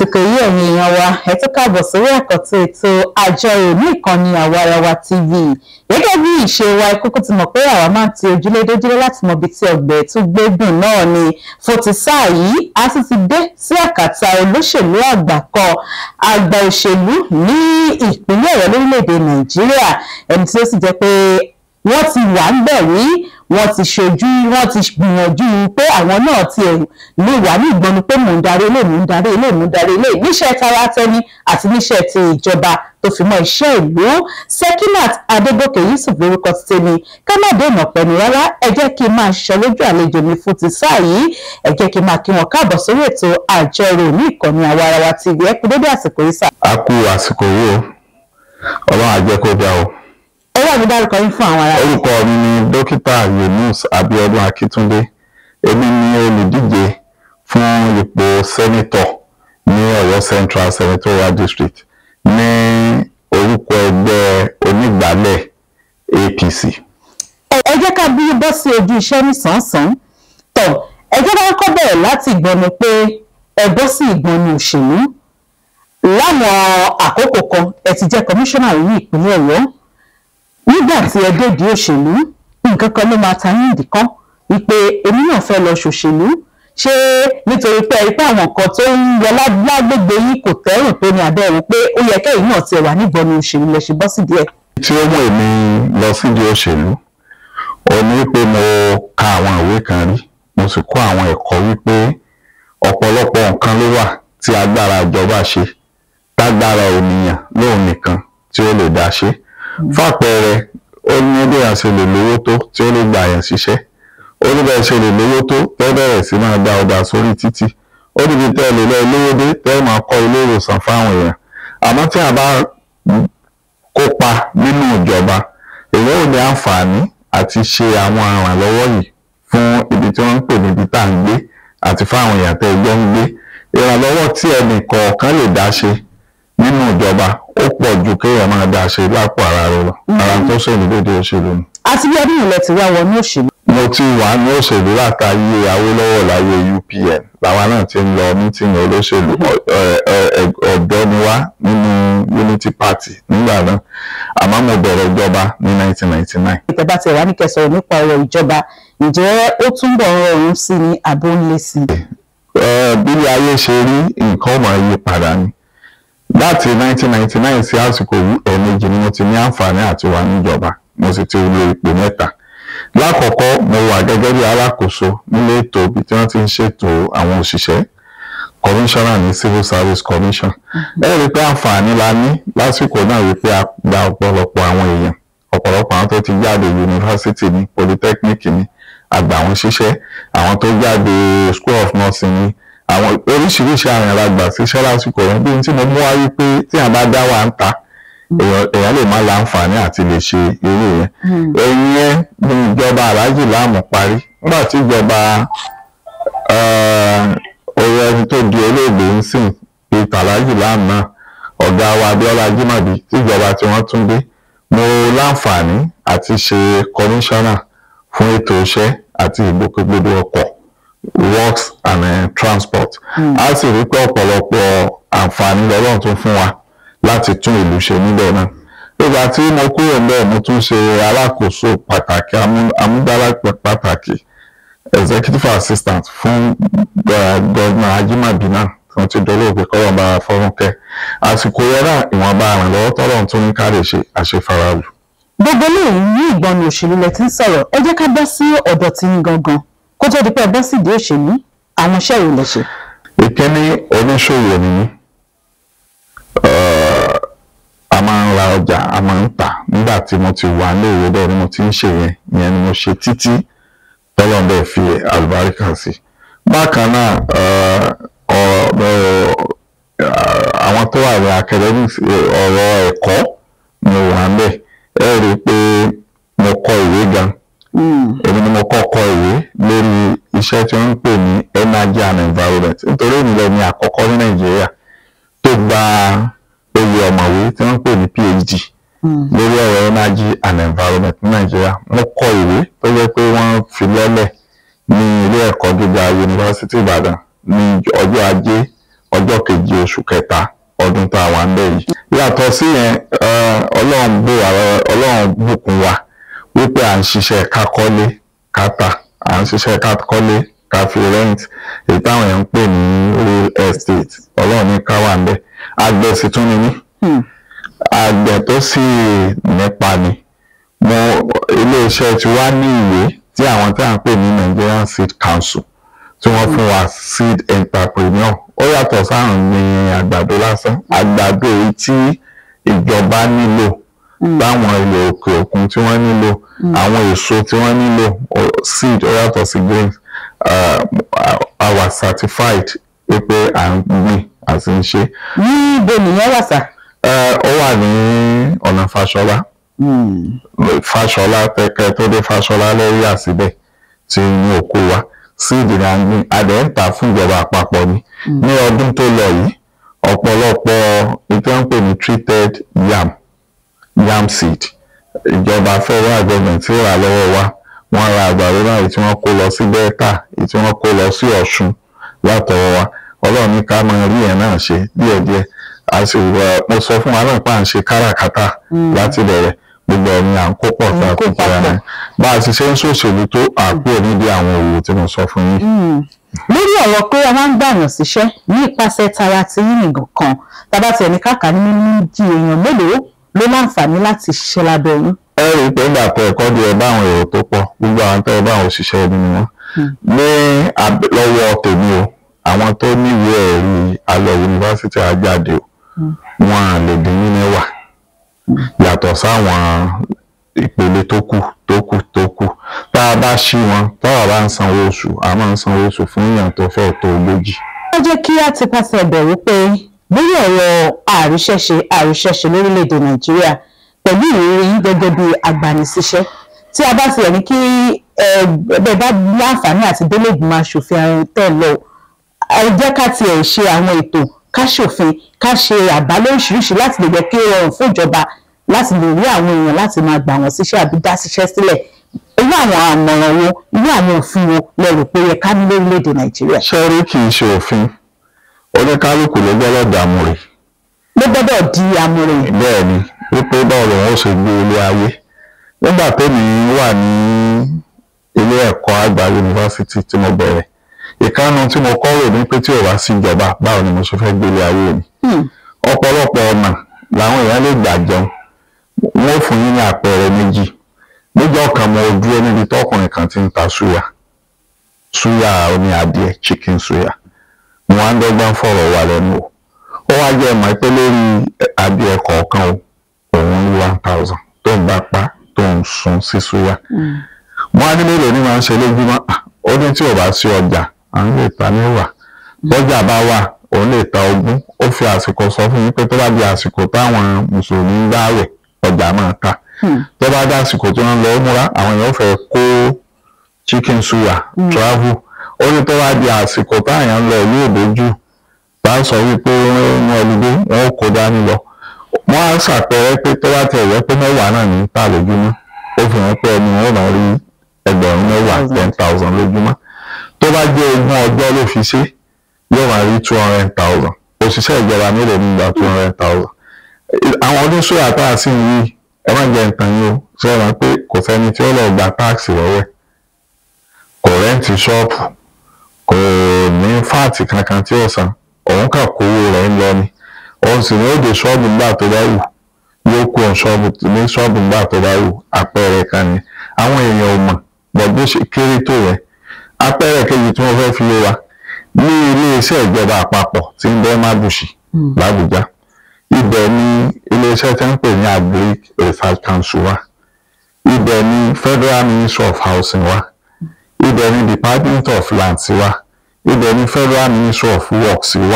àsìkò yìí ẹ̀yin èèyàn wa ẹ tún káàbọ̀ sórí àkọ́tún ètò àjọyọ̀ ní ìkànnì àwarawa tv gẹ́gẹ́ bí ìṣe wa ìkókó ti mọ̀ pé àwa máa ń ti ojúlé dójúlé láti mọ ibi tí ọgbẹ́ tún gbégbùn náà ni fún ti sáà yìí a sì ti dé sí àkàtà olóṣèlú àgbà kan àgbà òṣèlú ní ìpínlẹ̀ ọ̀yọ́ lórílẹ̀‐èdè nàìjíríà ẹni tí ó sì jẹ́ pé wọ́n ti wà ń bẹ̀ rí wọ́n ti ṣojú wọ́n ti gbìyànjú pé àwọn náà ti lè wà ní ìgbọ́nu pé mò ń darí ilé mò ń darí ilé mò ń darí ilé níṣẹ́ tara tẹni àti níṣẹ́ ti ìjọba tó fi mọ́ iṣẹ́ ìlú Sekinat Adégòkè Yusuf lórúkọ ti tèmi ká má dènà pẹ̀lú rárá ẹ jẹ́ kí n máa ṣọ lójú àlejò mi fún ti sáà yìí ẹ jẹ́ kí n máa kí wọn káàbọ̀ sórí ètò àjọrò ní ìkànnì àwarawa TV ẹ kú dédé àsìkò yìí sà. a kú àsìkò yìí o ọlọ́run á jẹ́ kó dá o. ẹ wà ní dárúkọ yín fún àwọn ará. orúkọ mi ni dókítà Yunus Abíọ́dún Akíntúndé èmi ni olùdíje fún ipò sẹ́nítọ̀ ní Ọ̀yọ́ Central Senatorial District ní orúkọ ẹgbẹ́ onígbàálẹ̀ APC. ẹ jẹ́ ká bí bọ́ sí ojú iṣẹ́ nísànsán tọ̀ ẹ jẹ́ ká kọ́ bẹ̀rẹ̀ láti ìgbọ́nu pé ẹ bọ́ sí ìgbọ́nu òṣèlú láwọn àkókò kan ẹ ti jẹ́ kọmíṣánná ní ìpínlẹ̀ Ọ̀yọ́ nígbà tí ẹ dèdí òṣèlú nǹkan kan ló máa ta yín ìdí kan wípé èmi náà fẹ́ lọ ṣòṣèlú ṣé nítorí pé ẹ rí pé àwọn nǹkan tó ń yọ lágbègbè yìí kò tẹ́rùn tó ní abẹ́rù pé ó yẹ kẹ́yìn náà ti wà nígbọ̀nù òṣèlú lẹ ṣe bọ́ sí díẹ̀. tí ó mú èmi lọ sídìí òṣèlú ó ní pé mo ka àwọn ìwé kan rí mo sì kọ́ àwọn ẹ̀kọ́ wípé ọ̀pọ̀lọpọ̀ nǹkan ló wà tí agbára ìjọba ṣe tágbára ènìyàn lóun nìkan tí ó lè dá ṣe fàpẹẹrẹ ó ní bí a ṣe lè lówó tó tí ó lè gbà yẹn ṣiṣẹ́ ó ní bẹ́ẹ̀ ṣe lè lówó tó tẹ́ bẹ̀rẹ̀ sí máa gba ọ̀dà sórí títì ó níbi tẹ́ lè lọ lówó dé tẹ́ máa kọ́ ilé ìwòsàn fáwọn èèyàn àmọ́ tí a bá kópa nínú ìjọba èèyàn ò ní àǹfààní àti ṣe àwọn àrànlọ́wọ́ yìí fún ibi tí wọ́n ń pè níbi tá à ń gbé àti fáwọn èèyàn tẹ́ ẹgbẹ́ ń gbé ìrànlọ́wọ́ tí ẹnì kọ̀ọ̀kan lè dá ṣe nínú ìjọba ó pọ̀ ju kéèyàn máa dá ṣe lápò ara rẹ lọ ara tó ṣèlú lóde òṣèlú ni. àti bí ọdún ìlẹ̀ ti wá wọnú òṣèlú. mo ti wà ní òṣèlú látàyè Awólọ́wọ̀ láyé UPN làwa náà ti ń lọ mítìnì olóṣèlú ọ̀dọ́ ni wá nínú Unity Party nígbà náà àmọ́ mo bẹ̀rẹ̀ ìjọba ní 1999. ìtẹ̀bá ti wà ní kẹsàn-án nípa ọ̀rọ̀ ìjọba ǹjẹ́ ó túnbọ̀ rọrùn sí ni àbó ń lé sí i. bí ayé ṣe rí nǹkan máa yí padà ni láti 1999 sí àsìkò yìí ẹ̀ẹ̀mejì ni mo ti ní àǹfààní àti wà níjọba mo sì ti lo ipò mẹ́ta lákọ̀ọ́kọ́ mo wà gẹ́gẹ́ bí alákòóso nílé ètò ibi tí wọ́n ti ń ṣètò àwọn òṣìṣẹ́ commissioner ní civil service commission ẹ rí i pé àǹfààní la ní lásìkò náà wípé a gba ọ̀pọ̀lọpọ̀ àwọn èèyàn ọ̀pọ̀lọpọ̀ àwọn tó ti jáde yunifásitì ní polytechnic ní àgbà wọn ṣiṣẹ́ àwọn tó jáde school of nursing ní àwọn oríṣiríṣi àwọn ará gbà síṣẹ́ lásìkò yẹn bí n tí mo mú wáyé pé tí a bá dá wa ń ta èèyàn lè má láǹfààní àti lè ṣe irú yẹn ẹ̀yìn yẹn ní ìjọba aláàjì láàmú parí nígbà tí ìjọba oyè ẹni tó di olóògbé ń sìn peter aláàjì láàmú náà ọ̀gá wa abiola jimabi tíjọba tí wọ́n tún dé mo láǹfààní àti ṣe kọmíṣánná fún ètò iṣẹ́ àti ìgbòkègbodò ọkọ̀ works and uh, transport a sì rí pé ọ̀pọ̀lọpọ̀ àǹfààní lọ́lọ́run tún fún wa láti tún ìlú ṣe níbẹ̀ náà nígbà tí mo kúrò níbẹ̀ mo tún ṣe alákòóso pàtàkì amúgbálá pàtàkì executive assistant fún gọ́ọ̀nà ajímàbí náà tí wọ́n ti dolóògbé kọ́lọ́n bá fọ́rúnkẹ́ àsìkò yẹn náà ìwọ̀nba àrànlọ́wọ́ tọ́lọ́run tún ní ká lè ṣe àṣefaralù. gbogbo lẹ́yìn ní ìgbọ̀nù òṣèlú lẹ ti ń sọ̀rọ̀ ẹ jẹ́ ká bọ́ sí ọ̀dọ̀ tí ń gangan kó tó di pé ẹ bọ́ sídìí òṣèlú àwọn iṣẹ́ ìwò lẹ ṣe. ìkíní oníṣòwò ni mí a máa ń ra ọjà a máa ń tà nígbà tí mo ti wà ní òwe bẹ́ẹ̀ ni mo ti ń ṣe yẹn ìyẹn ni mo ṣe títí tọ́lọ́n bẹ́ẹ̀ fi àlùbáríkà sí. bákan náà àwọn tó wà ní academics ọ̀rọ̀ ẹ̀kọ́ mo wà ń bẹ̀ ẹ rí i pé mo kọ ìwé gan èmi ni mo kọ́kọ́ ìwé lórí iṣẹ́ tí wọ́n ń pè ní energy and environment nítorí ìnìlẹ̀ ni àkọ́kọ́ ní nàìjíríà tó gba oyè ọ̀mọ̀wé tí wọ́n ń pè ní phd lórí ọ̀rọ̀ energy and environment ní nàìjíríà mo kọ ìwé tó jẹ́ pé wọ́n fi lọ́lẹ̀ ní ilé ẹ̀kọ́ gíga yunifásitì ìbàdàn ní ọjọ́ ajé ọjọ́ kejì oṣù kẹta ọdún tá a wà ń bẹ̀ yìí. yàtọ̀ sí yẹn ọlọ́run bò wá ọlọ́run bùkún wa wípé à ń ṣiṣẹ́ kákọ́lé káta à ń ṣiṣẹ́ kákọ́lé káfí rent èyí táwọn èèyàn ń pè ní real estate ọlọ́run ní ká wà ń bẹ̀ àgbẹ̀ sì tún ni mí àgbẹ̀ tó sì nípa ni mo iléeṣẹ́ tí wá ní ìwé tí àwọn tí à ń pè ní Nigerian Seed Council tí wọ́n fún wa seed entrepreneur ó yàtọ̀ sáàrùn gbìn àgbàdo lásán àgbàdo èyí tí ìjọba nílò táwọn ilẹ̀ òkè òkun tí wọ́n nílò àwọn èso tí wọ́n nílò seed ó yàtọ̀ sí grains our certified pé à ń gbìn àti ń ṣe. ní ibo nìyẹn wà sá. ó wà ní ọ̀nà Fáṣọlá Fáṣọlá tẹkẹ tó dé Fáṣọlá lẹ́yìn àsìbẹ̀ tí ní òkú wa síìdì ní àgbìn adẹ̀ ń tà fún ìjọba àpapọ̀ ni ní ọdún tó lọ yìí ọ̀pọ̀lọpọ̀ ìtẹ́wọ́pẹ̀ ní treated yam yam seed ìjọba federal government tí ó rà lọ́wọ́ wa wọ́n ra àgbàdo náà èyí tí wọ́n kó lọ sí Delta èyí tí wọ́n kó lọ sí Ọ̀ṣun látọwọ́ wa ọlọ́run ní ká máa rí ẹ̀ náà ṣe díẹ̀díẹ̀ a sì mo sọ fún wa náà pé à ń ṣe káràkátà láti bẹ̀rẹ̀ gbogbo ẹni à ń kó pọ̀ tá a kó pọ̀ ara bá a ti ṣe ń ṣòṣèlú tó àpò níbi àwọn òwò tí mo sọ fún yín. lórí ọ̀rọ̀ pé a máa ń gbàyàn síṣẹ́ ní ìpasẹ̀ tara ti yín nìkan kan tàbá tiẹ̀ ní káàkà ní méjì èèyàn mélòó ló láǹfààní láti ṣiṣẹ́ lábẹ́ yín. ẹ rí i pé nígbà tó ẹ̀kọ́ di ẹ bá àwọn èrò tó pọ̀ gbogbo àwọn tó ẹ bá àwọn òṣìṣẹ́ ẹni ni wọ́n. ní lọ́wọ́ tèmi o àwọn tó níwèé ẹ̀rí alẹ́ yunifásitì àjáde o wọn à lè dín ní mẹ́wàá yàtọ̀ sáwọn ìpele tó kù tó kù tó kù tá a bá ṣí wọn táwa bá ń sanwó oṣù a máa ń sanwó oṣù fún èèyàn tó fẹ́ tó ogójì. ó jẹ́ kí a ti pàṣẹ bẹ̀rù pé lórí ọ̀rọ̀ àríṣẹ́ṣe àríṣẹ́ṣe lórílẹ̀‐èdè nàìjíríà pẹ̀lú ìrírí yín gẹ́gẹ́ bí agbanisíṣẹ́ tí a bá tiẹ̀ ní kí ẹgbẹ́ bá láǹfààní àti délé ìgbìmọ̀ aṣòfin àrùn tẹ̀ lọ ẹ jẹ́ ká tiẹ̀ ṣe àwọn ètò ká ṣòfin ká ṣe àbá lóríṣiríṣi láti lè jẹ́ kí ó rọrùn fún ìjọba láti lè rí àwọn èèyàn láti máa gbà wọ́n síṣẹ́ àbí dá síṣẹ́ sílẹ̀ irú àwọn àmọ̀ràn wo irú àwọn òfin wo lẹ rò pé yẹ ká ní lórílẹ̀‐èdè nàìjíríà. ṣẹ́rí kì í ṣe òfin oníkálukú ló gbọ́dọ̀ dààmú rẹ̀. ló gbọ́dọ̀ di àmúrè. bẹ́ẹ̀ ni wípé báwo lòun ó ṣe gbé ilé ayé nígbà tẹ́mi wà ní ilé ẹ̀kọ́ àgbà yunifásitì tí mo bẹ̀rẹ̀ ìkànnì tí mo kọ́ rò ní pé tí ò wá sí ìjọba báwo ni mo ṣe fẹ́ gbé ilé ayé mi ọ̀pọ̀lọpọ̀ ọ̀nà làwọn èèyàn lè gbà jẹun wọ́n fún yín ní àpẹẹrẹ méjì níjọ́ kan mo dúró níbi tọkùnrin kan ti ń ta súyà súyà oní adìẹ chicken súyà mo wá ń dọ́gbọ́n fọ̀rọ̀ wà lẹ́nu o ó wá jẹ́ ìmọ̀ pé lórí adìẹ kọ̀ọ̀kan o òun ní one thousand tó ń bá pa tó ń sun sí súyà mo á ní mélòó ní máa ń ṣe lójúmọ́ ó ní tí ò bá sí ọjà à ń lè ta mẹ́wàá bọ́jà bá wà òun lè ta ogún ó fi àsìkò sọ fún yín pé tó bá di àsìkò táwọn mùsùlùmí ń gbààwẹ̀ ọjà máa ta tó bá dá àsìkò tí wọ́n lọ múra àwọn èèyàn fẹ́ kó chicken suya travel ó ní tó bá di àsìkò táyà ń lọ ìlú òdòjú bá sọ wípé wọ́n ọlùdé wọn ó kó dání lọ wọ́n á ṣàpẹẹrẹ pé tó bá tẹ̀ wẹ́ pé mẹ́wàá náà ní ta lójúmọ́ ó fi hàn pé ẹni wọn ò náà rí ẹgbẹ̀rún mẹ́wàá ten thousand lójúmọ́ tó bá jẹ́ ogún ọjọ́ ló fi ṣe yóò máa rí two hundred thousand òṣìṣẹ́ ìjọba mélòó ní gba two hundred thousand àwọn oníṣòwò tá a sì ń yí ẹ má jẹ nǹkan yín o ṣe é rán pé kò sẹ́ni tí ó lọ gba táàsì lọ́wọ́ ẹ̀ kò rẹ́ǹtì ṣọ́ọ̀bù kò ní fáàtì kankan tí ó san òun kà kówó rẹ̀ ń lọ ni òun sì ní ó de ṣọ́ọ̀bù ńgbà tó bá wù yóò kó ṣọ́ọ̀bù ní ṣọ́ọ̀bù ńgbà tó bá wù àpẹẹrẹ kan ni àwọn èèyàn ò mọ̀ bọ̀ bó ṣe kéré tó yẹ àpẹẹrẹ kejì tí wọ́n fẹ́ fi lé wa ní iléeṣẹ́ ìjọba àpapọ̀ tí ń bẹ mábùṣì làbújá ibẹ̀ ni iléeṣẹ́ tí ń pè ní agric research council wa ibẹ̀ ni federal ministry of housing wa ibẹ̀ ni department of lands wa ibẹ̀ ni federal ministry of works wa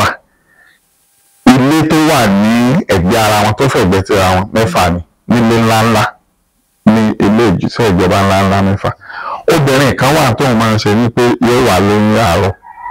ilé tó wà ní ẹ̀gbẹ́ ara wọn tó fẹ̀gbẹ́ tira wọn mẹ́fà ni nílé ńláńlá ní ilé ìjíṣẹ́ ìjọba ńláńlá mẹ́fà obìnrin kan wà tóun máa ń ṣe ní pé yóò wà lóyún àárọ̀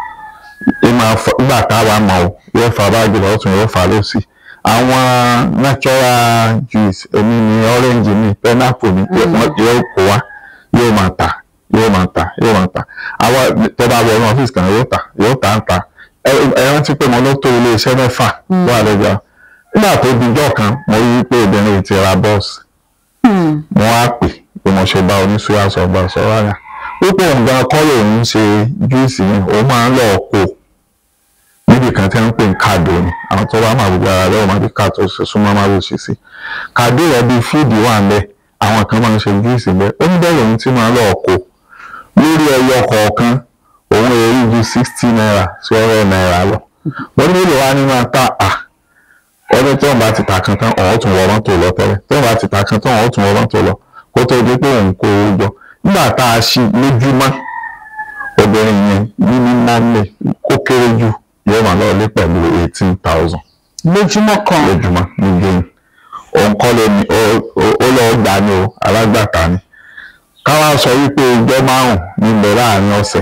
nígbà táwa mọ̀ ọ́ yóò fa báàgì lọ́tún yóò fa lọ́sì àwọn natural juice èmi ni orange ni pineapple ni yóò kó wa yóò máa tà yóò máa tà yóò máa tà àwọn tó bá wọ inú ọ́fíìsì kan yóò tà yóò tà ń tà ẹ rántí pé mo ló tó ilé iṣẹ́ mẹ́fà wà lọ́jà nígbà tó dijọ́ kan mo rí pé obìnrin ti ra bọ́ọ̀sì mo wá pè bí mo ṣe bá oníṣúra sọ bá sọ rárá púpọ̀ nǹkan kọ́ lòun ṣe júùsì yẹn òun máa ń lọ kó níbi kan tí wọ́n ń pè ní kàdó ni àwọn tó bá máa gbogbo ara lọ́wọ́ máa bí ká tó ṣe súnmọ́ máa lè ṣe sí kàdó rẹ̀ bíi fíìdì wà ń bẹ̀ àwọn kan máa ń ṣe júùsì bẹ́ẹ̀ ó ní bẹ́ẹ̀ lòun tí máa ń lọ kó lórí ẹyọ kọ̀ọ̀kan òun èrè ju sixty naira sí ọ̀rọ̀ náírà lọ wọ́n ní mélòó wá ní máa ta à ọdún tí wọ́n bá ti ta kan tán ọ̀hún tún wọ mọ́tò lọ tẹ́lẹ̀ tí wọ́n bá ti ta kan tán ọ̀hún tún wọ mọ́tò lọ kó tó di pé òun kó owó jọ nígbà tá a ṣí lójúmọ́ obìnrin yẹn níní nánlẹ̀ kó kéré jù yóò máa lọ lé pẹ̀lú eighteen thousand lójúmọ́ kan lójúmọ́ ní gain òun kọ́ ló ní ó lọ́ọ́ gbà ní o alágbàtà ni káwá sọ wípé ọjọ́ márùn-ún níbẹ̀ láàrin ọ̀sẹ̀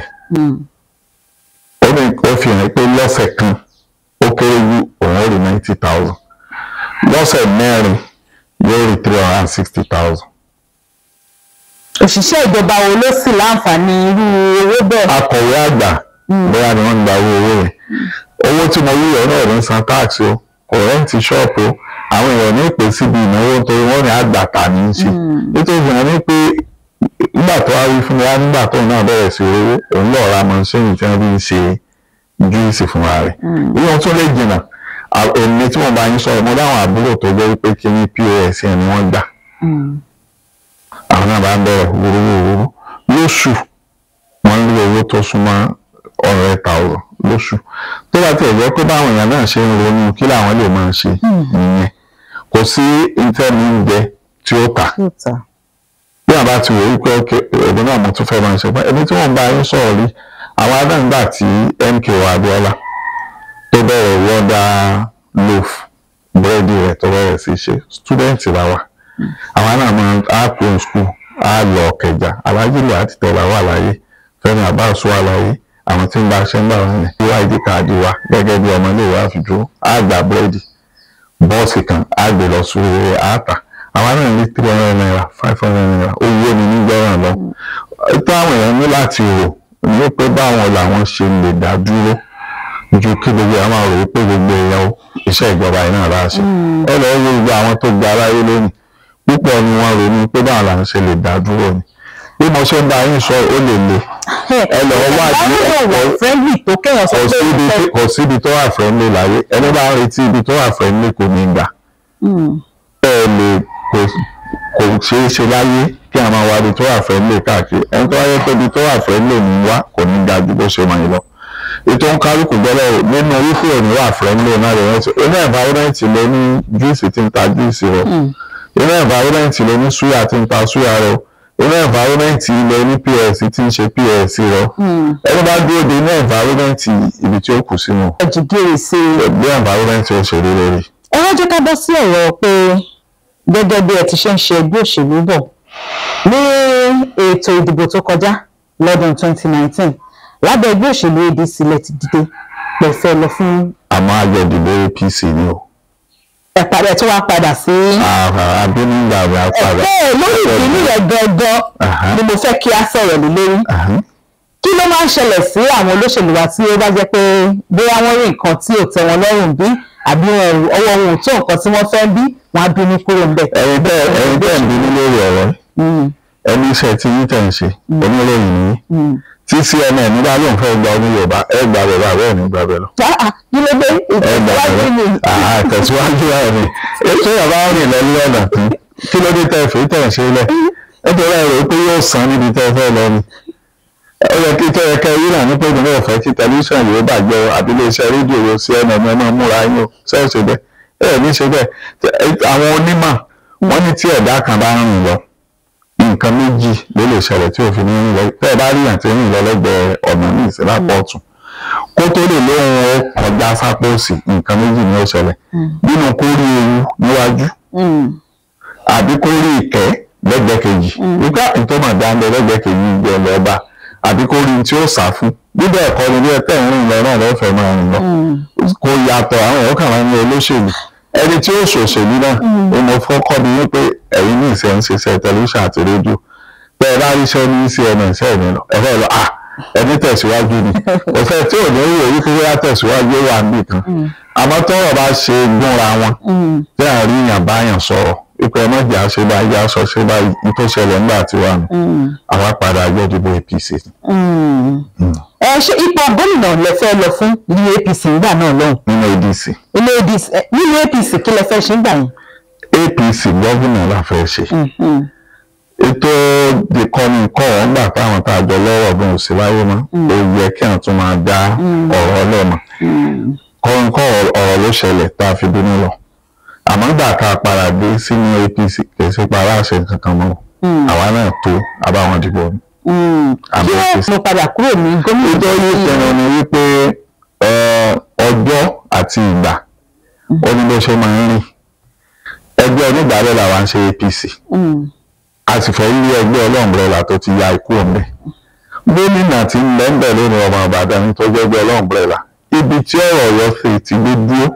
ó ní ó fi hàn pé lọ́sẹ̀ kan ó kéré jù òun ó rí ninety thousand lọ́sẹ̀ mẹ́rin yóò rí three hundred and sixty thousand. òṣìṣẹ́ ìjọba wo ló sì láǹfààní irú owó bẹ́ẹ̀. akọ̀wé àgbà bóyá ni wọ́n ń gba owó owó yẹn owó tí mo rí ọ̀nà ọ̀rẹ́ ń san tax o kò rẹ́ǹtì ṣọ́ọ̀pù o àwọn èèyàn ní ìpè síbi ìnáwó nítorí wọ́n ní àgbàtà ní í ṣe nítorí ìyẹn ní pé nígbà tó wá rí fún mi wá nígbà tó náà bẹ̀rẹ̀ sí owó òun lọ́ọ́ ra mọ́ṣíìnì tí wọ́n fi ń ṣe júùsì fúnra rẹ̀ ìwọ̀n tún lè jìnnà èmi tí mo bá yín sọ̀rọ̀ mo dáhùn àbúrò tó jẹ́ wípé kí ní pos yẹn ni wọ́n gbà àwọn náà bá ń bẹ̀rẹ̀ wúrúwúrú lóṣù wọ́n ń rí owó tó súnmọ́ ọ̀rẹ́ thousand lóṣù tó bá tiẹ̀ jẹ́ pé báwọn èèyàn náà ṣe ń ronú kí làwọn lè máa ṣe nìyẹn kò sí ìtẹ́ni oúnjẹ tí ó tà bí àbá ti wò wípé ọdún náà mo tún fẹ́ máa ṣe pé ẹni tí wọ́n bá yín sọ̀rọ̀ rí àwọn adáǹgbà tí MKO Abiola tó bẹ̀rẹ̀ wọ́dà loaf búrẹ́dì rẹ̀ tó bẹ̀rẹ̀ sí ṣe stúdẹ̀ǹtì la wà àwọn náà máa á kó skul á lọ ọ̀kẹjà alájílò àti tẹ̀lá wà láyé Fẹ́mi Abbas wà láyé àwọn tí ń bá ṣe ń bá wọn yẹn wá ìdí káàdì wa gẹ́gẹ́ bí ọmọléèwé àfijọ́ á gba búrẹ́dì bọ́ọ̀sì kan á gbé lọ sí orí àtà àwọn náà ní three hundred naira five hundred naira owó ni nígbẹ́ràn lọ tó àwọn èèyàn ní láti rò ní pé báwọn làwọn ṣe lè dá dúró ju kí gbogbo àwọn máa rò wípé gbogbo èèyàn iṣẹ́ ìjọba yìí náà láṣẹ ẹ lọ́ọ́ wo gbogbo àwọn tó gba aráyé lónìí púpọ̀ ni wọ́n ronú pé báwọn làwọn ṣe lè dá dúró ni bí mo ṣe ń bá yín sọ ó lè le ẹ lọ́ọ́ wádìí ọ̀pọ̀ kò síbi tó wà friendly láyé ẹni bá ń retí ibi tó wà friendly kò ní gbà ẹ lè kò ṣeé ṣe láyé kí a máa wá ibi tó wà friendly káàkiri ẹni tó wáyé pé ibi tó wà friendly ní wá kò ní ga ju bó ṣe mọ̀ yín lọ ètò ń kálukú gbọ́dọ̀ nínú wípé òní wà friendly náà rẹ̀ rántí inú environment ló ní júùsì tí ń ta júùsì rẹ̀ inú environment ló ní súyà tí ń ta súyà rẹ̀ inú environment ló ní ps tí ń ṣe ps rẹ̀ ẹni bá dúró de inú environment ibi tí ó kù sínú ẹ̀jìgìrì sí i. bí environment ó ṣe rí lórí. ẹ wá jẹ́ ká bọ́ sí ọ̀rọ̀ pé gẹ́gẹ́ bí ẹ ti ṣe ń ṣe ẹgbẹ́ òṣèlú bọ̀ ní ètò ìdìbò tó kọjá lọ́dún 2019 lábẹ́ ẹgbẹ́ òṣèlú ADC lẹ ti dìde pẹ̀fẹ́ lọ fún. àmọ́ àjọ ìdìbò APC ni o. ẹ̀pàdé tó wá padà sí. àbínú ìgbà rẹ̀ á padà. ẹ̀ẹ́ lórí ìpínlẹ̀ rẹ̀ gangan ni mo fẹ́ kí a sọ̀rọ̀ lé lórí. kí ló máa ń ṣẹlẹ̀ sí àwọn olóṣèlú wa tí ó bá jẹ́ pé bóyá wọ́n rí nǹkan tí ò tẹ́ wọn lọ́rùn bí àbí ọwọ́ wọn ò tó nǹkan tí wọ́n fẹ́ bí wọ́n á bínú kúrò ńbẹ̀. ẹ̀yin bẹ́ẹ̀ ẹ̀yin bẹ́ẹ̀ ń bínú lórí ọ̀rọ̀ ẹni iṣẹ́ tí yín tẹ̀ ń ṣe oníròyìn yìí tí cnn nígbà ló ń fẹ́ gba oní yorùbá ẹ gba bẹ̀rẹ̀ àbẹ́ ẹ̀ ní gba bẹ̀rẹ̀ lọ. kí ló dé ìtẹ̀síwájú ni ìtẹ̀síwájú rẹ̀ ni ètò ìyàbá rìn lọ ní ọ̀nà tán kí ló dé tẹ̀ fẹ́ tẹ̀ ń ṣe lẹ̀ nítorí ẹ̀rọ pé yóò san níbi tẹ́ fẹ́ lọ ni. ó yẹ kí tẹ́yẹ kẹ́ yín náà ní pé ìdùnnú ọ̀fẹ́ kí tẹlifíṣàn yóò bàjẹ́ o àbí iléeṣẹ́ rédíò yóò cnn ẹ máa múra yín o ṣẹ́ẹ̀ ṣe bẹ́ẹ̀ ẹ̀ ní ṣe bẹ́ẹ̀ àwọn onímọ̀ wọ́n ní tí ẹ̀dá kan bá ń rìn lọ nǹkan méjì ló lè ṣẹlẹ̀ tí òfin ní rìn lọ tẹ́ ẹ bá rí àti rìn lọ lẹ́gbẹ̀ẹ́ ọ̀nà ní ìsìlá pọ̀tù kó tó lè lóhun ó kọjá sápòsì nǹkan méjì ni ó ṣẹlẹ̀ nínú kó rí ewu níwájú àbí kó rí ìkẹ́ lẹ́gbẹ̀ẹ́ kejì nígbà tó mà dáńdẹ lẹ́gbẹ̀ẹ́ kejì gbé ọ lọ́ba àbí kó rí tí ó sá fún bíbẹ̀ ẹ̀kọ́ ni bí ẹ tẹ̀ ń rìn lọ náà lọ́fẹ̀ẹ́ máa rìn lọ kò yàtọ̀ àwọn èèyàn kàn máa ń ní olóṣèlú ẹni tí ó ṣòṣèlú náà ó mọ fọ́kọ́ ni wípé ẹ̀yin ní ìṣe ń ṣiṣẹ́ tẹlifíṣàn àti rédíò tẹ́ ẹ bá ríṣẹ́ ní cnn sẹ́yìn lọ ẹ fẹ́ lọ ah ẹni tẹ̀síwájú ni òfẹ́ tí ò ní wò wípé wíwá tẹ̀síwájú wà níbì kan àmọ́ tọ́rọ̀ bá ṣe gúnra wọn tí à ń rí yàn báyàn sọ̀rọ̀ ipò ẹ̀ mọ̀jà ṣe bá yá sọ ṣe bá yí tó ṣẹlẹ̀ nígbà tí wà nù àwa padà gbẹ́dìbò APC. ẹ ṣe ipò gómìnà lẹ fẹ́ lọ fún ní APC nígbà náà lọ́hùn nínú ADC ilé ADC ẹ, nínú APC kí lẹ fẹ́ ṣe nígbà yẹn. APC gómìnà la fẹ́ ṣe ètò ìkọ́ni kọ́ ọ̀ gbà táwọn tá a jọ lọ́wọ́ bí mo sì láyé mọ́ ó yẹ kí àwọn tún máa dá ọ̀rọ̀ ọlọ́mọ kọ́ni kọ́ ọ̀rọ̀ ló ṣẹlẹ̀ tá a fi bínú lọ àmọ́ gbà tá a padà dé sínú APC kì í ṣe pa aláṣẹ kankan mọ́ àwa náà tó abáwọn dìbò ni. kí wọ́n mo padà kúrò ní gómìnà nítorí ìpinnu ni wípé ẹ, ọjọ́ àti ìgbà ó ní bó ṣe máa ń rìn ẹgbẹ́ onígbàálẹ̀ làwa ń ṣe APC Mm. a sì fẹ́ yí ẹgbẹ́ ọlọ́ọ̀mbrẹ́là tó ti ya ikú ọ̀mẹ́ gómìnà tí ń bẹ́ ń bẹ̀ lónìí ọmọ Ìbàdàn tó jẹ́ ẹgbẹ́ ọlọ́ọ̀mbrẹ́là ibi tí ọ̀rọ̀ Ọ̀yọ́ fi ti gbé dúró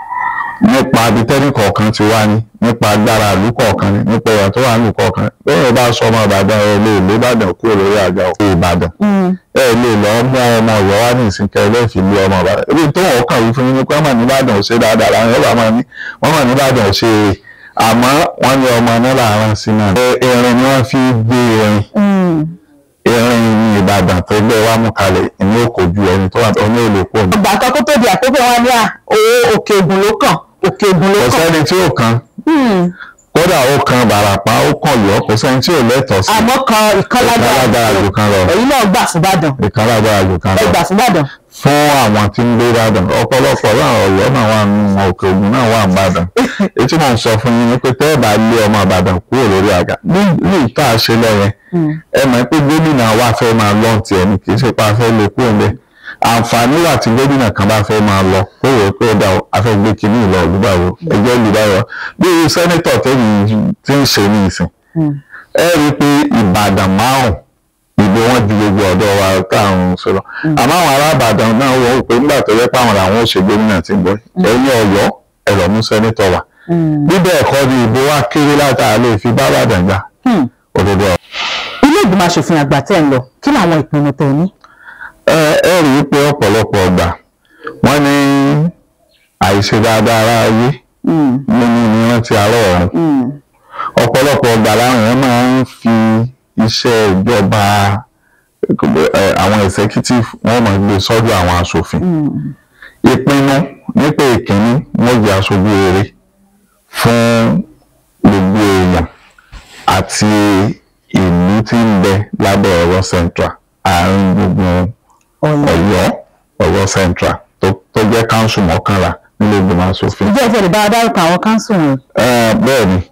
nípa abitẹ́nì kọ̀ọ̀kan ti wá ní nípa agbára ìlú kọ̀ọ̀kan ní nípa ẹ̀yà tó wà ní ìlú kọ̀ọ̀kan bẹ́ẹ̀ bá sọ ọmọ Ìbàdàn ẹ lè lé Ìbàdàn kúrò lórí àga òkè Ìbàdàn Mm. ẹ lè lọ mú ọmọ Ọ̀yọ́ wá ní ìsìnkẹ ẹlẹfì lé ọmọ Ìbàdàn ebi tó wọn kàn wí fún yín ni pé wọn mà ní Ìbàdàn ò ṣe dáadáa làwọn yóò bá máa ní wọn mà ní Ìbàdàn ò ṣe eré àmọ́ wọn ní ọmọ náà làárọ̀ sí náà erin ni wọ́n fi gbé erin Mm. erin ní Ìbàdàn tó gbé wá mú kalẹ̀ ìní òkò ju ẹni tó wà tó ní èlò pọ̀ ní. ọgbà kan kó tó di àkókò wọn ní à owó òkè ògùn ló kàn òkè ògùn ló kò kàn. sẹ́ni tí ó kan Mm. kódà ó kan Bàràpá ó kàn yọ kò sẹ́ni tí ò lẹ́tọ̀ọ́ sí àmọ́ kan ìkọlágbára ìkálágbára jù kan lọ ẹ̀yin náà gbà fúnbàdàn ìkálágbára jù kan ẹ lọ gbà fúnbàdàn. fún àwọn tí ń gbé Ìbàdàn ọ̀pọ̀lọpọ̀ láwọn Ọ̀yọ́ náà wà nínú òkè Ògùn náà wà nìbàdàn ètí mò ń sọ fún yín ni pé tẹ́ ẹ bá lé ọmọ Ìbàdàn kúrò lórí àga ní ní ìta àṣẹ lẹ́yìn ẹ mọ̀ pé gómìnà wa fẹ́ máa lọ tiẹ̀ ní kì í ṣe pa fẹ́ lè kúrò ńbẹ̀ àǹfààní wà tí gómìnà kan bá fẹ́ máa lọ kó wò ó pé ó dà ó a fẹ́ gbé kinní ìlọ olùbáwò ẹgbẹ́ olùbáwò bí irú sẹ́nítọ̀ tẹ́yìn tí ń ṣe ní ìsìn ẹ rí i pé Ìbàdàn márùn ìbò wọn ju gbogbo ọ̀dọ́ wa táwọn sọ̀rọ̀ àmọ́ àwọn arábàdàn náà wọ́n wò pé nígbà tó yẹ pé àwọn làwọn ò ṣe gómìnà tí ń bọ̀ ẹ̀yìn Ọ̀yọ́ ẹ lọ mú sẹ́nítọ̀ wá bíbẹ̀ ẹ̀kọ́ ni ìbò wa kéré látara lè fi bá Ìbàdàn gbà òdodo ọ̀rọ̀. ilé ìgbìmọ̀ asòfin àgbà tẹ̀ ń lọ kí làwọn ìpinnu tẹ̀ ní. ẹ ẹ rí i pé ọ̀pọ̀lọpọ̀ ọgbà wọ́n ní àìṣe dáadáa ara ayé nínú ni wọ́n ti àárọ̀ ọ̀run ọ̀pọ̀lọpọ̀ ọgbà láwọn èèyàn máa ń fi iṣẹ́ ìjọba ẹ, àwọn executive wọ́n máa gbé sọ́dọ̀ àwọn aṣòfin ìpinnu nípa ìkíní wọ́n jẹ́ aṣojú rere fún gbogbo èèyàn àti ìlú tí ń bẹ lábẹ́ Ọ̀yọ́ central àárín gbogbo Ọ̀yọ́ Ọ̀yọ́ central tó tó jẹ́ council mọ́kànlá nílé ìgbìmọ̀ aṣòfin. ìjẹ́ ìfẹ́ lè bá a dárúkọ àwọn káńsù wọn. Ẹ, bẹ́ẹ̀ ni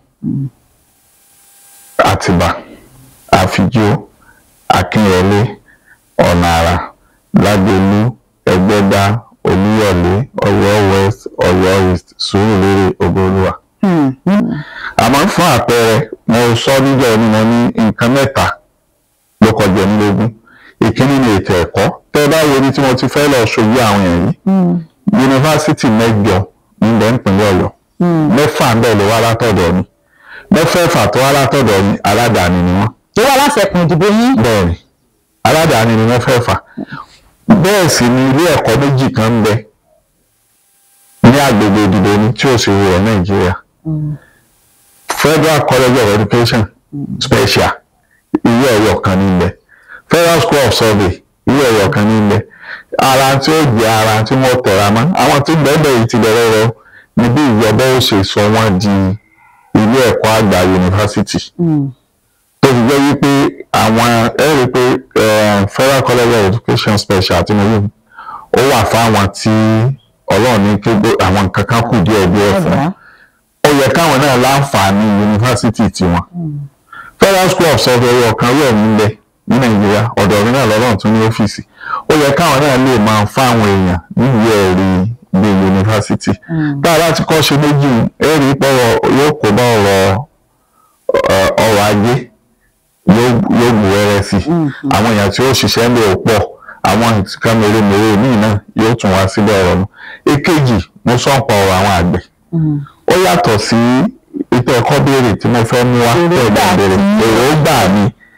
Àtìbà Àfijó Akínyẹlé Ọ̀nàrà Lágbèlú Ẹgbẹ́dá Olúyọ̀lé Ọ̀yọ́ west Ọ̀yọ́ east Sùúrùlérè Ògbólúwà. àmọ́ fún àpẹẹrẹ mo sọ níjọ́ ni mo ní nǹkan mẹ́ta ló kọjá ní lógún ìkíní ni ètò ẹ̀kọ́ tẹ́ ẹ bá wo ibi tí mo ti fẹ́ lọ ṣojú àwọn èèyàn yìí yunifásitì mẹ́jọ níbẹ̀ nípínlẹ̀ Ọ̀yọ́ mẹ́fà ń bẹ̀ ló wá látọ̀dọ̀ mi mẹ́fẹ̀ẹ̀fà tó wá látọ̀dọ̀ mi aládàáni ni wọ́n tó wà lásẹ̀kùn ìdìbò yín. bẹ́ẹ̀ ni aládàáni ni mẹ́fẹ̀ẹ̀fà bẹ́ẹ̀ sì ni ilé ẹ̀kọ́ méjì kan ń bẹ ní agbègbè ìdìbò ni tí ò sì wọ Nàìjíríà Federal College of Education special ilé ẹ̀yọ̀ kan ní bẹ Federal School of Survey ilé ẹ̀yọ̀ kan ní bẹ ara tí ó jẹ́ ara tí wọ́n tẹ̀ra mọ́ àwọn tí bẹ́ẹ̀ bẹ́ẹ̀ yìí ti bẹ̀rẹ̀ rẹ ni bí ìjọba ó ṣe sọ wọ́n di ilé ẹ̀kọ́ àgbà yunifásitì tó fi jẹ́ wípé àwọn ẹ rí i pé eh, Federal College of Education special tí mo yí ó wà fáwọn tí Ọlọ́run ní kí gbó- àwọn nǹkan kan kù díẹ̀ díẹ̀ fún ó yẹ káwọn náà láǹfààní yunifásitì tiwọn Federal School of Survey ọ̀kan rẹ̀ nílẹ̀ ní Nàìjíríà ọ̀dọ̀ mi náà lọ́rọ̀ tún ní ọ́fíìsì ó yẹ káwọn náà lè máa fáwọn èèyàn níwèé ẹ̀rí gbé yunifásitì tá a bá ti kọ́ ṣe méjì ẹ̀rí pọ̀rọ̀ yóò kó bá ọ̀rọ̀ ọ̀- ọrọ̀ ajé yóò yóò bù wẹ́rẹ́ sí i àwọn èèyàn tí ó ṣiṣẹ́ ń bẹ̀ ò pọ̀ àwọn nǹkan mèremère míì náà yóò tún wá síbẹ̀ ọ̀rọ̀ nù èkejì mo sọ ń pa ọ̀rọ̀ àwọn àgbẹ̀ ó yàtọ̀ sí ètò ẹ̀kọ́ béèrè tí mo fẹ́ mú wá Èròǹgbà tẹ̀lé béèrè tí- èròǹgbà mi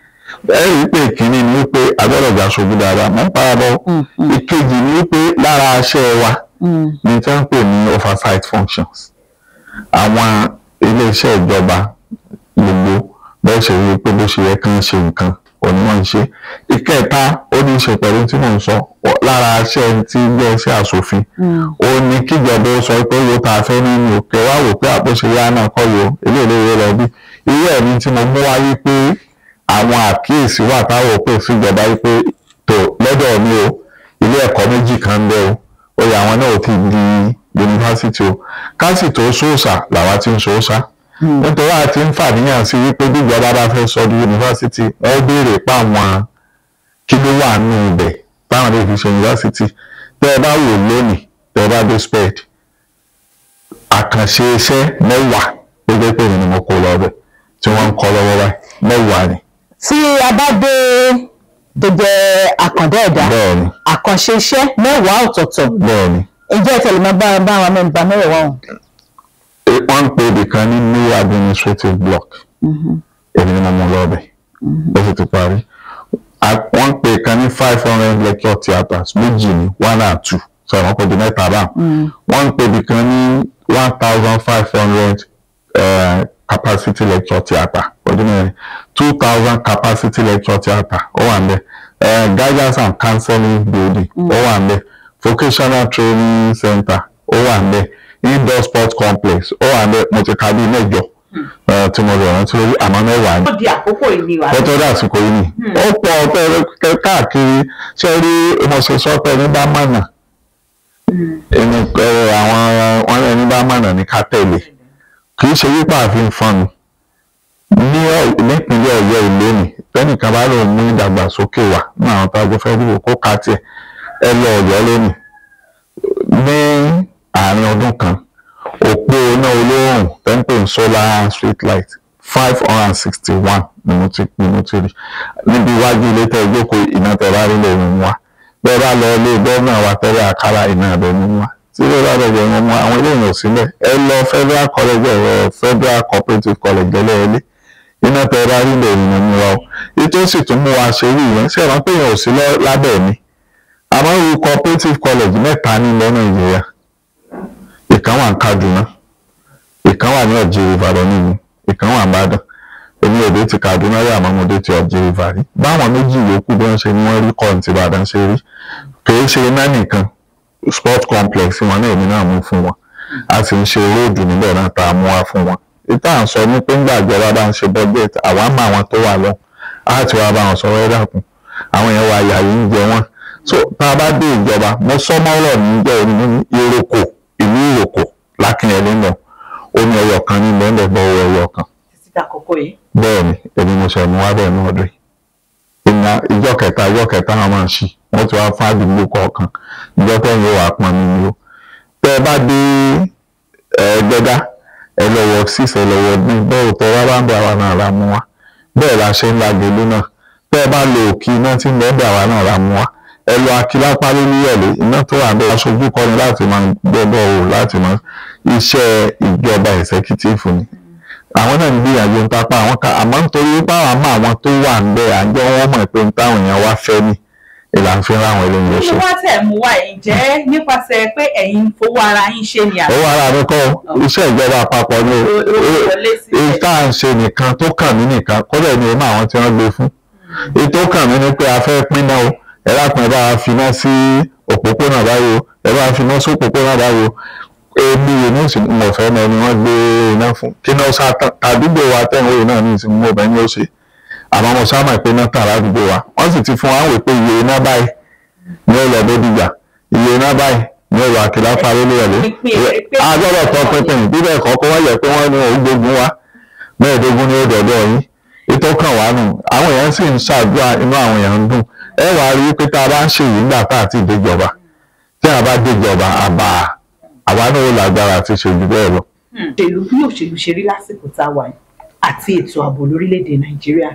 ẹ rí i pé ìkíní ni wípé agbọ́dọ̀ jà ṣojú dáadáa mọ́ parabọ́ ìkejì ni wípé lára aṣẹ́ wa ní tí wọ́n ń pè ní oversight functions àwọn iléeṣẹ́ ìjọba gbogbo bẹ́ẹ̀ ṣe rí i pé bó ṣe yẹ kí wọ́n ṣe nǹkan òní wọ́n ń ṣe ìkẹta ó ní í ṣe pẹ̀lú tí mò ń sọ lára aṣẹ́ tí jẹ́ iṣẹ́ àṣòfin ó ní kíjọba ó sọ pé owó tá a fẹ́ nínú òkè wá wò pé àpòṣe yá náà kọ́ yo eléyìí lọ bí irú ẹ̀ ní tí mo mú wáyé pé àwọn àkíyèsí wà táwọn ò pè síjọba wípé tó lọ́dọ̀ mi o ilé ẹ̀kọ́ méjì kan ń bẹ o ó yẹ àwọn náà ò ti di yunifásitì o káàsì tó sóòsà làwa ti ń sóòsà nítorí àti ń fàníyàn sí wípé bíjọba bá fẹ́ sọ di yunifásitì wọ́n béèrè pa àwọn kí ló wà nù ibẹ̀ táwọn lè fi ṣe yunifásitì tẹ́ ẹ bá wò lónìí tẹ́ ẹ bá dé sped àkànṣe iṣẹ́ mẹ́wàá gbogbo pé ni mo kó lọ bẹ̀ tí wọ́n ń kọ́ lọ́wọ́ báyìí mẹ́wàá ni. tí a bá dé tó jẹ́ àkàndá ẹ̀dá bẹ́ẹ̀ni àkànṣe iṣẹ́ mẹ́wàá ọ̀tọ̀ọ̀tọ̀ bẹ́ẹ̀ni ǹjẹ́ ẹ tẹ̀lé máa bá bá àwọn mẹ́ta mẹ́wàá ọ̀hún. E- wọ́n ń pe ibìkan ní new administrative block èmi ni mo mú lọ bẹ̀ ó sì ti parí A- wọ́n ń pe ìkan ní five hundred lecture theatres méjì ní one and two sọ wọn kò di mẹ́ta báwọn wọ́n ń pe ibìkan ní one thousand five hundred capacity lecture theatre ọdún mẹ́rin two thousand capacity lecture theatre ó wà ń bẹ̀ Eh, guidance and counseling building ó wà ń bẹ̀ vocational training center ó wà ń bẹ̀ indoor sport complex ó wà ń bẹ̀ mo ti ka bíi mẹ́jọ eh, tí mo lè rántí lórí àmọ́ mẹ́wàá ni ó di àkókò ìníwà ó tó dé àsìkò yìí ni ó pọ̀ ọ̀pẹ káàkiri ṣé rí mo ṣe sọ pé ní bá mọ̀nà ẹni ẹ, àwọn wọn ní ẹni bá mọ̀nà ní ká tẹ̀lé kì í ṣe wípé àfihàn fọ́nù ní Ọ̀- nípínlẹ̀ Ọ̀yọ́ ìlú ni tẹ́nìkan bá lòun mú ìdàgbàsókè wá ní àwọn tó agbó fẹ́ dìbò kó ká tiẹ̀ ẹ lọ Ọ̀yọ́ lónìí ní àárín ọdún kan òpó iná olóòrùn tẹ́ńpẹ̀ solar street light five hundred and sixty one ni mo ti ni mo ti rí níbi iwájú ilé tẹ́ ìjókòó iná tẹ́ bá rí lòun wá bẹ́ẹ̀ bá lọ ilé gómìnà wa tẹ́lẹ̀ àkàrà iná ẹ̀bẹ̀ mú wá tí ilé bá lọ bẹ̀rẹ̀ mú àwọn ilé ìyàn sílẹ̀ ẹ lọ federal college ẹ̀rọ federal cooperative college ẹlẹ́ẹ̀lẹ́ iná tẹ́ bá rí lòun mú wá o ètò sì tún mú wa ṣe rí ìyẹn ṣe ìrántí èèyàn ò sí lọ- lábẹ́ mi àmọ́ irú cooperative college mẹ́ta ní ilẹ̀ Nàìjíríà ìkan wà ní Kaduna ìkan wà ní ọ̀jẹ̀ Ìbàdàn nínú ìkan wà ní Ìbàdàn èmi ò dé ti Kaduna rí àmọ́ mo dé ti ọ̀jẹ̀ Ìbàdàn rí báwọn méjì yòókù bí wọ́n ṣe ní wọ́n rí kọ́ọ̀n ti Ìbàdàn ṣe rí kìí ṣe iná nìkan sport complex wọn náà èmi náà mú fún wọn a sì ń ṣe róòdù níbẹ̀ náà tá a mú wá fún wọn ìta à ń sọ ní pé ńgbà ìjọba bá ń ṣe budget àwa mọ àwọn tó wà lọ á ti wá bá wọn sọ wẹ́ẹ́ dàkún àwọn yẹn wà yàrá ń jẹ wọn so tá a bá dé ìjọba mo sọ mọ́rọ̀ níjẹ́ ní Ìrókò ìlú Ìrókò lákìnyẹlé náà omi ẹyọ kan ní bẹ́ẹ̀ bọ́ owó ẹyọ kan títí dàkókò yìí. bẹ́ẹ̀ ni èmi mo ṣe mú wá bẹ́ẹ̀ ní ọdún yìí ìgbà ìjọ kẹta ìjọ kẹta wọn máa ń ṣí wọ́n ti wá fún àdúgbò kọ̀ọ̀kan ìjọ tẹ́yìn yóò wá pọn mi ni o tẹ́ ẹ bá dé ẹ̀ẹ́dẹ́gá ẹ lọ wọ six ẹ lọ wọ bí bẹ́ẹ̀ tẹ́ wá bá ń bẹ àwa náà ra mú wá bẹ́ẹ̀ la ṣe ń la gèlú náà tẹ́ ẹ bá lo òkì iná tí ń bẹ́ẹ̀ bẹ àwa náà ra mú wá ẹ lọ akílápá lóríyẹ̀lé iná tó wà bẹ́ẹ̀ aṣojú kọ́ni láti máa gbọ́dọ̀ o láti máa iṣẹ́ ìjọba ẹ̀sẹ̀kítìfù ni àwọn náà ń gbìyànjú ń tapá àwọn kan àmọ́ nítorí pé àwọn àmọ́ àwọn tó wà ń bẹ̀ àjọ wọn mọ̀ pé ń táwọn èèyàn wá fẹ́ ní ìlànà fi ń ráwọn eléyìí ṣe. nínú wá tẹ̀ mú wá yìí jẹ́ nípasẹ̀ pé ẹ̀yin ń fowó ara yín ṣe ni àbí owó ara mi kọ́ iṣẹ́ ìjọba àpapọ̀ ni o- o- wọlé sílẹ̀? ìta à ń ṣe nìkan tó kàn mí nìkan kódà ní ìmọ̀ àwọn tí wọ́n gbé fún ètò kàn mí ni pé a fẹ́ pín náà o ẹ lápọn ẹ bá wa finá sí òpópónà báyìí o ẹ bá wa finá sí òpópónà báyìí o èmi yìí ní ìsìn mọ̀ fẹ́ mọ ẹni wọ́n gbé iná fún kí náà sá tán àdúgbò wa tẹ̀wé yìí náà ní ìsìn mọ̀ bẹ́ẹ̀ ni ó ṣe àmọ́ mo sá mọ̀ pé iná tàn ládùúgbò wa wọ́n sì ti fún wa wò pé iye iná báyìí ní ó lọ Bódìjà iye iná báyìí ní ó lọ Àkìlá parí lóyọ̀lé agbọ́dọ̀ tọ́ pínpín bíbẹ̀ kọ́ kó wọ́n yẹ pé wọ́n ní òun gbógun wa mẹ́ẹ̀ẹ́dógún ní ó dọ̀dọ̀ yín ètò kan wà nù àwọn èèyàn sì ń ṣàdúrà inú àwọn èèyàn ń dùn ẹ wàá rí i pé tá a bá ń ṣèyí nígbà tá a ti déjọba tí a bá déjọba àbá àwa náà ó lágbára àti ṣèjú bẹ́ẹ̀ lọ. òṣèlú bí òṣèlú ṣe rí lásìkò tá a wà yìí àti ètò ààbò lórílẹ̀‐èdè nàìjíríà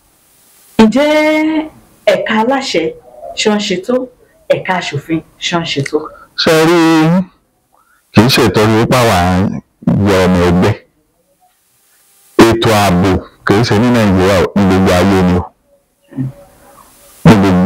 ǹjẹ́ ẹ̀ka aláṣẹ ṣe ń ṣètò ẹ̀ka aṣòfin ṣe ń ṣètò. ṣe rí kì í ṣètọ́jú wípé àwa yọ ọmọ ẹgbẹ́ ètò ààbò kì í ṣe ní nàìjíríà ní gbogbo ayé ni o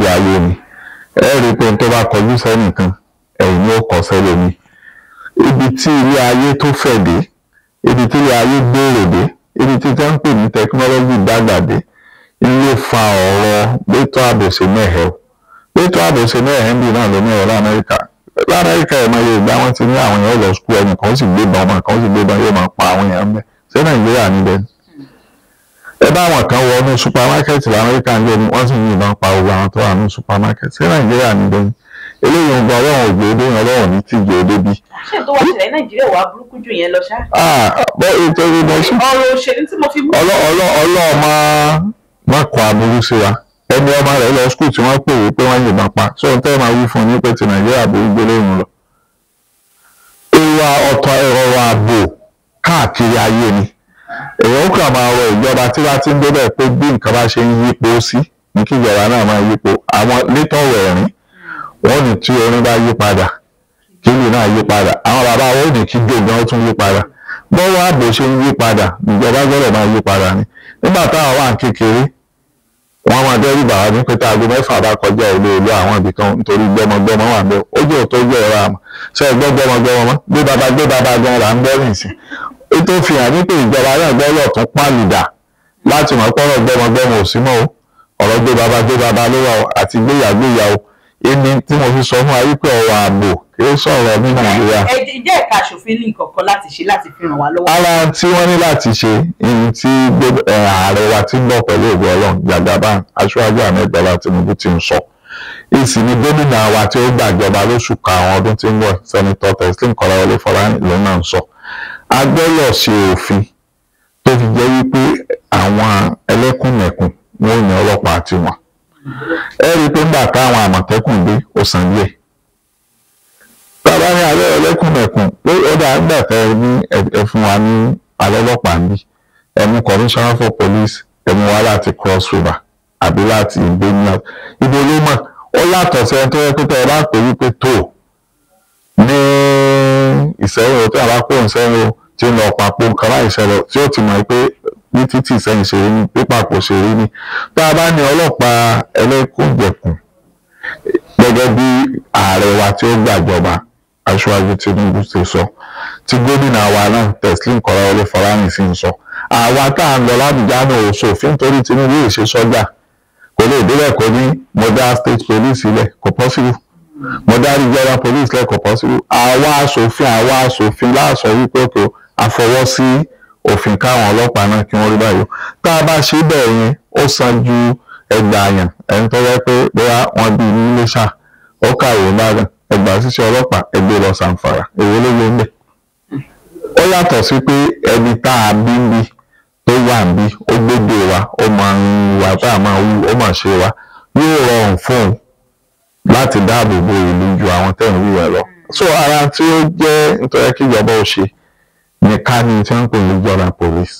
ayé ni ẹ rí i pé tó bá kọjú sẹ́nìkan ẹ̀yìn ni ó kọ sẹ́lómi ibi tí ilé ayé tó fẹ̀ dé ibi tí ilé ayé gbòòrò dé ibi tí tẹ́ ń pè ní tẹkinọ́lọ́jì dàgbà dé ilé fa ọ̀rọ̀ gbẹ́tọ́ àbòsí mẹ́hẹ̀ o gbẹ́tọ́ àbòsí mẹ́hẹ̀ ń bì náà lómi ọ̀rọ̀ lamẹ́ríkà lamẹ́ríkà ẹ̀ máa yẹ ìgbà wọn ti ní àwọn èèyàn lọ skul ẹnì kan ó sì gbébọn ọmọ kan ó sì gbébọn yóò máa pa àwọn èèyàn mẹ́ ṣé nàìjíríà níbẹ̀ ni ẹ bá àwọn kan wọnú supamákẹ́tì lamẹ́ríkà ń lé ní wọ́n sì ń yìnbọn pa gbogbo àwọn tó wà ní supamákẹ́tì ṣé nàìjíríà níbẹ̀ ni eléyìí ń gba ọlọ́run ògbó dé ọlọ́run ní tìjọ débi. ṣé tó wá ṣẹlẹ̀ nàìjíríà wà burúkú jù yẹn lọ ṣá. bọ́ ètò ìrìnà sí. ọ̀rọ̀ òṣèlú tí mo fi mú. ọlọ́ọ̀ máa má kọ aburú sí wa ẹni ọmọ rẹ̀ lọ skul tí wọ́n pè é pé wọ́n yìnbọn pa so n tẹ́ máa wí fún un ní pé ti nàìjíríà burú gbélé òun lọ. ìwà ọ̀tọ̀ ẹ̀rọ ààbò káàkiri ayé ni èèyàn kàn máa rọ ìjọba tí wàá ti ń débẹ̀ pé bí nǹkan bá ṣe ń yípo sí ní kí ìjọba náà máa yípo àwọn létọ̀wọ̀ ẹ̀rín wọ́n ní tí orin bá yí padà kí ìlú náà yí padà àwọn bàbá wọn ò ní kí gbogbo tún yí padà bọ́wọ́ ààbò ṣe ń yí padà ìjọba gbọ́dọ̀ máa yí padà ni nígbà táwọn wà kékeré wọ́n máa dẹ́rù bàbá ní pé tá aago mẹ́fà bá kọjá ilé ìlú àwọn ibì kan nítorí gbọ́mọgbọ́mọ wà bẹ́ẹ̀ ó jẹ́ òótọ́ jẹ́ ẹ̀rọ àmọ́ ṣe é gbọ́ gbọ́mọgbọ́mọ mọ́ gbé bàbá gbé bàbá gan là ń gbọ́ nìsín ètò fi hàn ní pé ìjọba náà gbọ́dọ̀ tún pàlùdà láti mọ̀ pọ́rọ̀ gbọ́mọgbọ́mọ ò sí mọ́ o ọ̀rọ̀ gbé bàbá gbé bàbá ló wà àti gbéyàgbéyàwó èmi tí mo fi sọ fún wa wípé ọ̀rọ̀ ààbò kì í sọ̀rọ̀ ní nàìjíríà. ẹ jẹ́ ẹ̀ka aṣòfin ní ìkọ̀kọ̀ láti ṣe láti fi ràn wá lọ́wọ́. ara tí wọ́n ní láti ṣe ní tí ààrẹ wa ti ń bọ̀ pẹ̀lú ògo ọlọ́run Jagaban aṣáájú Ahmed Bọ́lá Tinubu ti ń sọ. ìsìn ni gómìnà wa tí ó gbàjọba lóṣù karùn-ún ọdún tí ń bọ̀ sẹ́nitọ́ Teslim Kọ́láwọlé Fọlárin ló náà ń sọ. a gbọ́dọ̀ ṣe òfin tó fi jẹ́ wípé àwọn ẹlẹ́kùnmẹ̀kùn wọn ò ní ọlọ́pàá tiwọn ẹ rí i pé ńgbà táwọn àmọ̀tẹ́kùn dé ó san díẹ̀ bàbá ní alẹ́ ẹlẹ́kùnmẹ̀kùn pé ó dà ńgbà tẹ ẹ ní ẹ fún wa ní alẹ́ ọlọ́pàá ń bí ẹ mú commissioner for police ẹ mú wa láti cross river àbí láti ìgbéni ibo ló mọ̀ ó yàtọ̀ sí ẹni tó yẹ pé tẹ ẹ bá pè wípé tó ní ìsẹ́yìn o tí a bá kó ìsẹ́yìn o tí ń lọ papò nǹkan láì ṣẹlẹ̀ tí ó ti mọ̀ pé ní títí ìsẹ́yìn ṣe rí ní pípàpọ̀ ṣe rí ní tá a bá ní ọlọ́pàá ẹlẹ́kùnjẹkùn gẹ́gẹ́ bí ààrẹ wa tí ó gbàjọba aṣáájú Tinubu ṣe sọ tí gómìnà wa náà Teslim Kọ́láwọlé Fọlárin sì ń sọ àwa tá à ń lọ lábùjá náà ò ṣòfin torí Tinubu yìí ṣe sọ́jà kò lè débẹ̀ kó ní mo dá state police sílẹ̀ kò possible mo dá regional police lẹ̀ kò possible àwa aṣòfin àwa aṣòfin láàṣọ wípé kò àfọwọ́ sí òfin káwọn ọlọ́pàá náà kí wọ́n rí báyìí tá a bá ṣe bẹ́ẹ̀ yẹn ó san ju ẹgbàá àyàn ẹni tó yẹ pé bóyá wọ́n bí ní Iléṣà ó kàwé Ìbàdàn ẹgbàá ṣiṣẹ́ ọlọ́pàá ẹgbẹ́ lọ Sàǹfàrà èwo ló gbé ń bẹ̀. ó yàtọ̀ sí pé ẹni tá a bí ń bí tó wà ń bí ó gbégbé wa ó máa ń wà tá a máa wú ó máa ṣe wa yóò rọrùn fún un láti dáàbò bo ìlú ju àwọn tẹ̀ ń wí ẹ̀ lọ. so ara tí ó jẹ́ nítorí kí ìjọba ó ṣe nìkan ni tí wọ́n ń pè ní regional police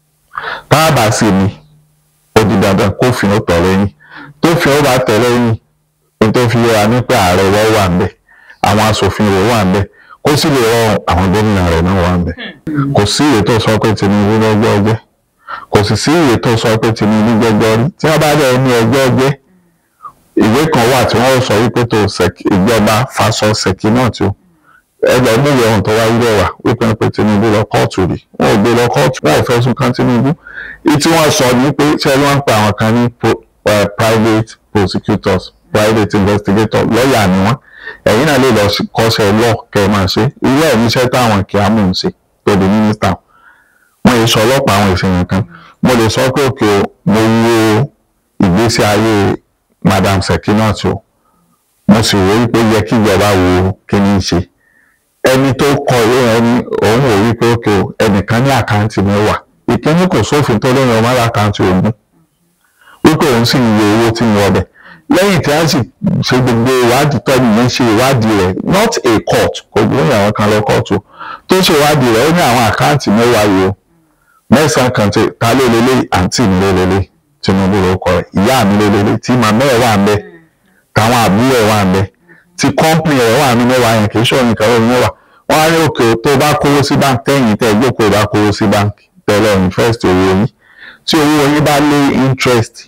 tá a bá sì ní ó di dandan kófin ó tọ̀ lẹ́yìn tófin ó bá tẹ̀ lẹ́yìn ní tó fi yẹra ní pé ààrẹ wọ́n wà ń bẹ̀ àwọn asòfin rẹ̀ wà ń bẹ̀ kó sì lè rọrùn àwọn gómìnà rẹ̀ náà wà ń bẹ̀ kò sí ìwé tó sọ pé Tinubu lọ́gbọ́ ọjẹ́ kò sì sí ìwé tó sọ pé Tinubu gbẹ́gbọ́ rí tí wọ́n bá dẹ̀ ní ẹgbẹ́ ọjẹ́ ìwé kan wà tí wọ́n sọ wípé tó ìjọba faṣọ ṣèkí náà tí ó ẹgbẹ́ níwèé ohun tó wáyé lẹ́wà wípé pé Tinubu lọ kóòtù rí wọn ò gbé lọ kóòtù wọn ò fẹ̀sùn kàn Tinubu tí wọ́n sọ ní pé ṣé wọ́n ń pa àwọn kan ní private prosecutors private investigators lọ́ọ̀yà ni wọ́n ẹ̀yin náà lè lọ kọ́ṣẹ́ lọ́ọ̀ kẹ́ ẹ máa ṣe irú ẹ̀ níṣẹ́ táwọn kìámù ń ṣe tó di mínísítà wọ́n yẹ sọ ọlọ́pàá àwọn ìṣẹ̀yìn kan mo lè sọ pé òkè mo wo ìgbésí ayé Madam Sekinat o mo sì wò wípé yẹ kí ìjọba wo kí ni í ṣe ẹni tó kọ ìwé ẹni òun ò wípé òkè o ẹnìkan ní àkáǹtì mẹ́wàá ìkíní kò sófin tó lóyún ọmọ àkáǹtì ogún wípé òun sì ń wo owó tí ń wọbẹ̀ lẹ́yìn tí a sì ṣe gbogbo ìwádìí tọ́jú yẹn ṣe ìwádìí rẹ̀ not a court kò gbóyè àwọn kan lọ kóòtù tó ṣe ìwádìí rẹ̀ ó ní àwọn àkáǹtì mẹ́wàá yìí o mẹ́sàn-án kan tí ta ló lélẹ̀ àǹtí mi ló lélẹ̀ Tinubu ló kọ rẹ̀ ìyá mi ló lélẹ̀ tí màmá ẹ̀ wà ń bẹ̀ táwọn àbúrò ẹ̀ wà ń bẹ̀ tí kọ́ńpìnì rẹ̀ wà ní mẹ́wàá yẹn kì í ṣòro nìkan lórí mẹ́wàá wọ́n á ní òkè tó bá kówó sí báńkì tẹ́yìn tẹ́ ìjókòó bá kówó sí báńkì tẹ́lẹ̀ invest owó yín tí owó yín bá lé interest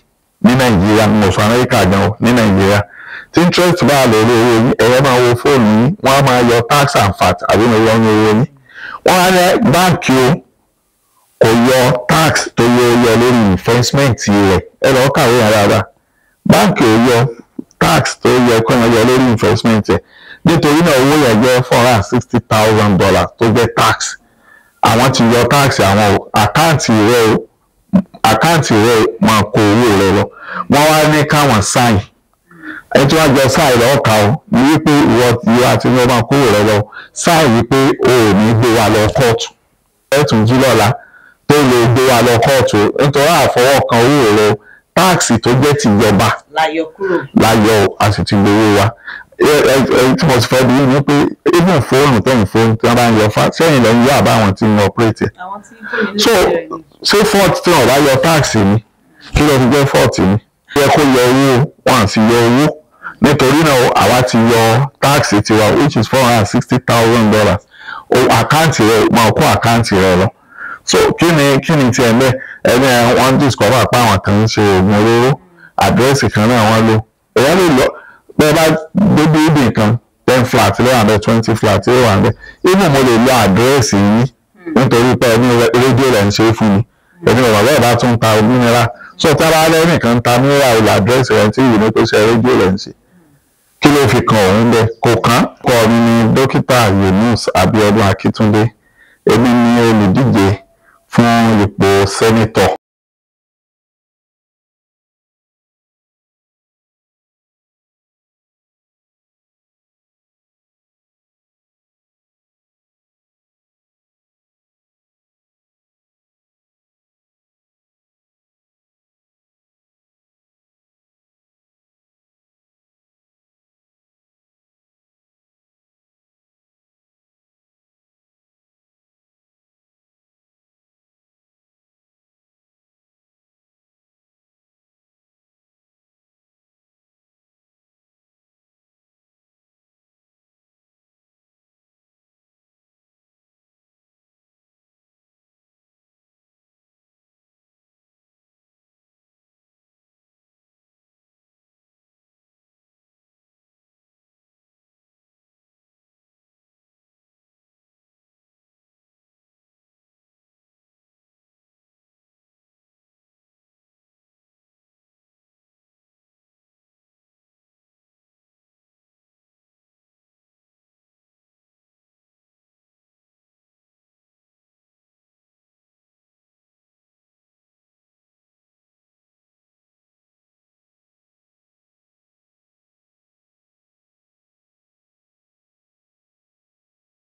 ní nàìjíríà mo sọ amẹ́ríkà gan o ní nàìjíríà tí interest bá lórí owó yín ẹ̀rọ máa wo fóònù yín wọ́n á máa yọ tax and fat àbí mo yọ ní owó yín wọ́n á ní báǹkì o kò yọ tax tó yẹ yọ lórí investment rẹ̀ ẹ lọ́ọ́ kàwé yàrá rà báǹkì ò yọ tax tó yẹ kó yọ lórí investment rẹ̀ nítorí náà owó yẹn jẹ́ four hundred and sixty thousand dollars tó jẹ́ tax àwọn ti yọ tax àwọn àkáǹtì rẹ̀ o àkáǹtì rẹ̀ máa kó owó rẹ̀ lọ wọ́n wá ní káwọn sáìn ẹni tí wọ́n jọ sáìn lọ́wọ́ ká o ní wípé ìwọ ìwọ àti ìwọ máa kó owó rẹ̀ lọ sáìn wípé o ò ní gbé wa lọ kóòtù ẹ̀tún jí lọ́la tó lè gbé wa lọ kóòtù nítorí àfọwọ́kan owó rẹ̀ o táàksì tó jẹ́ tìjọba láyọ kúrò. láyọ̀ o a sì ti gbowó wa tí mo ti fẹ́ bí ní pé even fóònù tẹ̀yìn fóònù tí wọ́n bá ń yọ fa sẹ́yìn lẹ́yìn yọ àbáwọn tí ń operate àwọn tí kò ní so lè bẹ̀rẹ̀ ni. ṣé fort tí wọn bá yọ táàsì ni kí ló fi jẹ́ fort ni yẹ kó yọ owó wọn àti yọ owó nítorí náà àwa ti yọ táàsì tiwa which is four hundred and sixty thousand dollars o àkáǹtì rẹ máa kó àkáǹtì rẹ lọ so kí ni kí ni tiẹ̀ mẹ́ ẹni ẹ̀ wọ́n discover pé àwọn kan ń ṣe oògùn olóró àdírẹ́sì kan náà wọ́n lò èèyàn lè lọ bẹ́ẹ̀ bá gbé bíldìn kan ten flat ló wà bẹ́ẹ̀ twenty flat ló wà bẹ́ẹ̀ even mo lè lo àdírẹ́sì yín nítorí pé ẹni rédíò rẹ̀ ń ṣe é fún mi ẹni bàbá bẹ́ẹ̀ bá tún ta mineral so tí a bá lẹ́yìn kan ta mineral ìlà àdírẹ́sì rẹ̀ tí ìwé ní pé ṣe rédíò rẹ̀ ń ṣe kí ló fi kan òun bẹ́ẹ̀ kò kán kọ́ mi ní dókítà Yunus Abiodun Akitunde èmi ni olùdíje fún ipò sẹ́nitọ̀